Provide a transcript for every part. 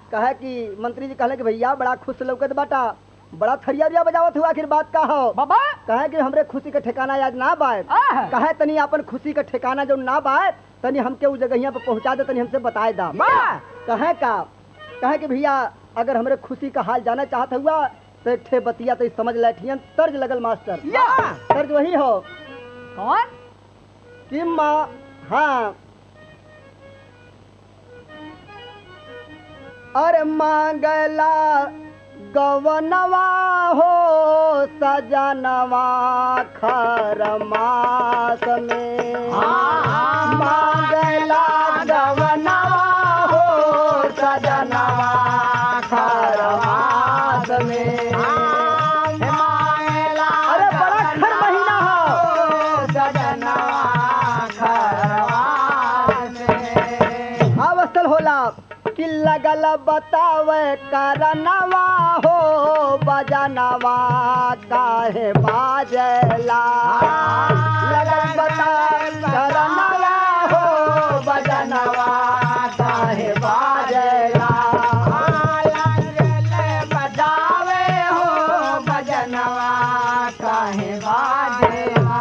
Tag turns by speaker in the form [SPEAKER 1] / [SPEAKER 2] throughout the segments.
[SPEAKER 1] कहे कि मंत्री जी कहले कि भैया बड़ा खुश लौकत बाटा बड़ा थरिया उरिया बजावत हुआ आखिर बात का हो
[SPEAKER 2] बाबा
[SPEAKER 1] कहे कि हमरे खुशी के ठिकाना आज ना बाय
[SPEAKER 2] आह।
[SPEAKER 1] कहे तनी अपन खुशी के ठिकाना जो ना बाय तनी हमके उस जगहिया पे पहुंचा दे तनी हमसे बताए दा
[SPEAKER 2] वाह
[SPEAKER 1] कहे का कहे कि भैया अगर हमरे खुशी का हाल जाना चाहत हुआ तो एक ठे बतिया तो समझ लैठियन तर्ज लगल मास्टर
[SPEAKER 2] या
[SPEAKER 1] तर्ज वही हो
[SPEAKER 2] कौन
[SPEAKER 1] कि माँ हाँ अरे मांगला गवनवा हो सजनवा खर मास में मांगला गवनवा हो सजनवा खर मास में अरे बड़ा खर महीना हो अवसल होला कि लगल बतावे करनवा हो बजनवा काहे बाजला लगल बतावे करनवा हो बजनवा काहे बाजला बजावे हो बजनवा काहे बाजला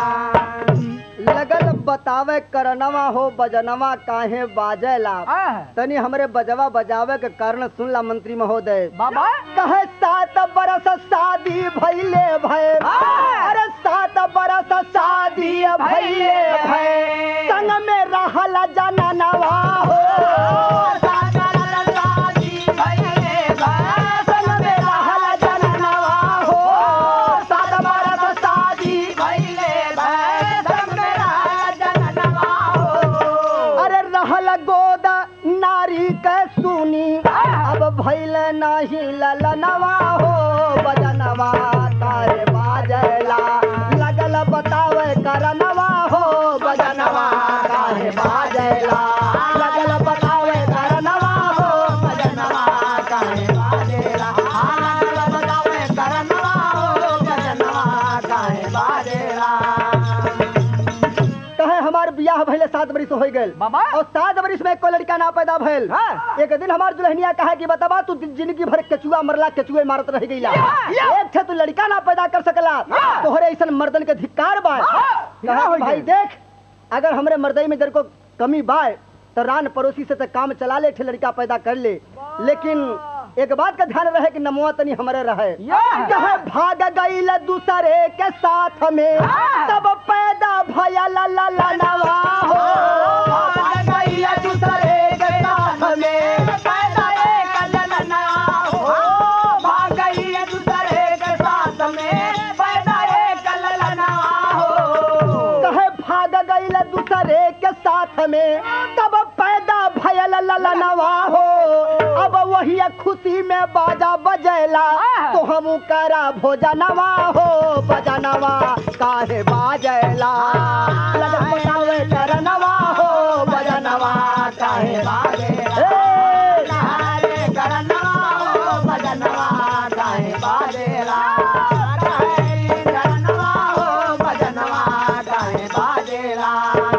[SPEAKER 1] लगल बतावे करनवा हो बजनवा काहे बाजेला
[SPEAKER 2] आह।
[SPEAKER 1] तनी हमरे बजवा बजावे के कारण सुनला मंत्री महोदय
[SPEAKER 2] बाबा
[SPEAKER 1] कहे सात बरस शादी भैले भय
[SPEAKER 2] हाँ।
[SPEAKER 1] अरे सात बरस शादी भैले भय संग में रहल जननवा हो सात बरस शादी भइले भय, संग में रहल जननवा हो सात बरस शादी भइले भय, संग में रहल जननवा हो। अरे रहल गोद नारी के सुनी अब भैल नाही ललनवा हो बजनवा तारे बाजला लगल बतावे करनवा हो बजनवा काहे बाजला लगल बतावे करनवा हो बजनवा काहे बाजला हाँ, लगल बतावे करनवा हो बजनवा काहे बाजला कहे हमार बियाह भइले सात बरिस हो गइल
[SPEAKER 2] बाबा
[SPEAKER 1] और सात बरिस में कोई लड़का ना पैदा भइल
[SPEAKER 2] हाँ।
[SPEAKER 1] एक दिन हमार दुल्हनिया कहा कि बताबा तू जिंदगी भर केचुआ मरला केचुए मारत रह गईला
[SPEAKER 2] या।
[SPEAKER 1] एक थे तू लड़का ना पैदा कर सकला
[SPEAKER 2] हाँ।
[SPEAKER 1] तोहरे ऐसन मर्दन के धिक्कार बा
[SPEAKER 2] हाँ।
[SPEAKER 1] कहा
[SPEAKER 2] या
[SPEAKER 1] कि
[SPEAKER 2] होई
[SPEAKER 1] भाई
[SPEAKER 2] गइल।
[SPEAKER 1] देख अगर हमरे मर्दई में जर को कमी बा तो रान पड़ोसी से तो काम चला ले ठे लड़का पैदा कर ले लेकिन एक बात का ध्यान रहे कि नमुआ तनी हमारे रहे
[SPEAKER 2] या।
[SPEAKER 1] कहे भाग गईल दूसरे के साथ में
[SPEAKER 2] हाँ।
[SPEAKER 1] तब पैदा भया ला ला ला नवा हो भाग गईल दूसरे के साथ में पैदा एक ललना हो भाग गईल दूसरे के साथ में पैदा एक ललना हो कहे भाग गईल दूसरे के साथ में तब पैदा भयल ललनवा हो अब वही खुशी में बाजा बजेला
[SPEAKER 2] आह।
[SPEAKER 1] तो हम करा भोजनवा हो बजनवा काहे बाजेला लगन बतावे करनवा हो बजनवा काहे बाजेला ए, करनवा हो बजनवा काहे बाजेला करनवा हो बजनवा काहे बाजेला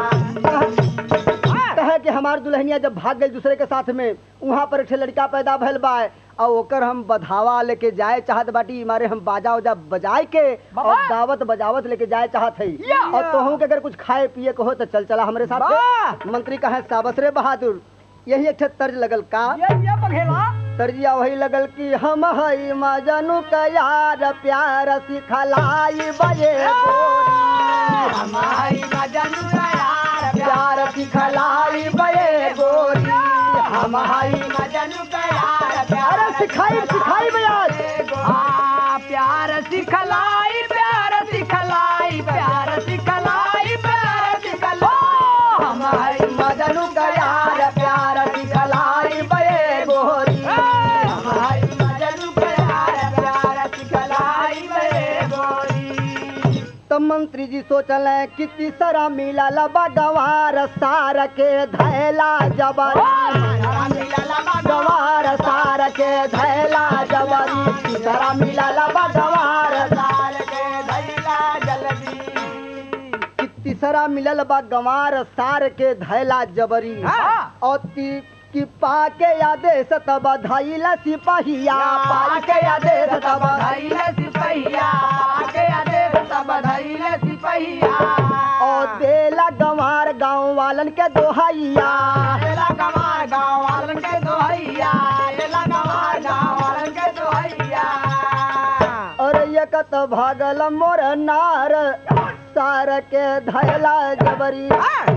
[SPEAKER 1] कहे कि हमार दुल्हनिया जब भाग गई दूसरे के साथ में वहाँ पर एक ठे लड़का पैदा भइल बा और ओकर हम बधावा लेके जाए चाहत बाटी मारे हम बाजा उजा बजाए के
[SPEAKER 2] बाबा।
[SPEAKER 1] और दावत बजावत लेके जाए चाहत है
[SPEAKER 2] या।
[SPEAKER 1] और तोहू के अगर कुछ खाए पिए के हो तो चल चला हमरे साथ
[SPEAKER 2] वाह।
[SPEAKER 1] मंत्री कहे साबसरे बहादुर यही एक ठे तर्ज लगल का
[SPEAKER 2] ये ये बघेला
[SPEAKER 1] तर्जिया वही लगल कि हम हई मजनू का यार प्यार सिखलाई बजे गोरी हम हई मजनू का यार प्यार सिखलाई बजे गोरी हम हई मजनू का यार प्यार सिखाई सिखाई बयाज
[SPEAKER 2] हाँ प्यार सिखलाई प्यार सिखलाई प्यार सिखलाई प्यार सिखलाई
[SPEAKER 1] हम हई मजनू का यार प्यार सिखलाई बजे गोरी हम हई मजनू का यार प्यार सिखलाई बजे गोरी तो मंत्री जी सोचल कि तीसरा मिला लबा गवार सार के धैला जबरी गवार सार के धैला जबरी तीसरा मिला लबा गवार सार के धैला जल्दी कि तीसरा मिलल बा गंवार सार के धैला जबरी
[SPEAKER 2] हाँ।
[SPEAKER 1] और ती, कि पाके आदेश तब धैला सिपहिया
[SPEAKER 2] पाके आदेश तब धैले सिपहिया पाके आदेश तब धैले सिपहिया
[SPEAKER 1] और देला गंवार गांव वालन के दोहैया
[SPEAKER 2] एला गवार गाँव वालन के दोहैया एला गवार गाँव वालन के दोहैया
[SPEAKER 1] और एक तो भागल मोर नार सार के धैला जबरी